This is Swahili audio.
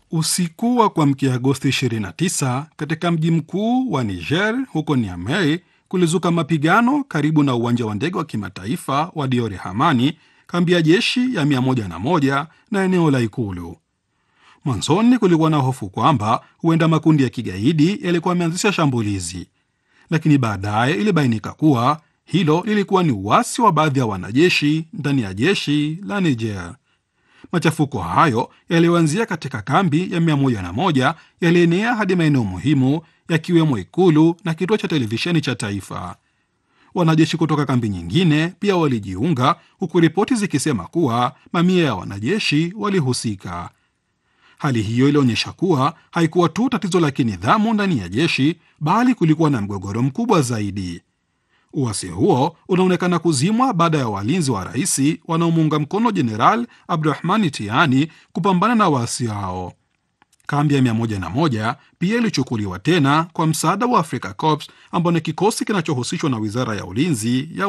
Usiku wa kuamkia Agosti 29 katika mji mkuu wa Niger huko Niamey kulizuka mapigano karibu na uwanja wa ndege wa kimataifa wa Diore Hamani, kambi ya jeshi ya 101 na eneo la ikulu. Mwanzoni kulikuwa na hofu kwamba huenda makundi ya kigaidi yalikuwa yameanzisha shambulizi, lakini baadaye ilibainika kuwa hilo lilikuwa ni uasi wa baadhi ya wanajeshi ndani ya jeshi la Niger. Machafuko hayo yaliyoanzia katika kambi ya 101 yalienea hadi maeneo muhimu yakiwemo ikulu na kituo cha televisheni cha taifa. Wanajeshi kutoka kambi nyingine pia walijiunga, huku ripoti zikisema kuwa mamia ya wanajeshi walihusika. Hali hiyo ilionyesha kuwa haikuwa tu tatizo la kinidhamu ndani ya jeshi, bali kulikuwa na mgogoro mkubwa zaidi. Uasi huo unaonekana kuzimwa baada ya walinzi wa rais wanaomuunga mkono Jeneral Abdurahmani Tiani kupambana na waasi hao. Kambi ya 101 pia ilichukuliwa tena kwa msaada wa Africa Corps ambao ni kikosi kinachohusishwa na wizara ya ulinzi ya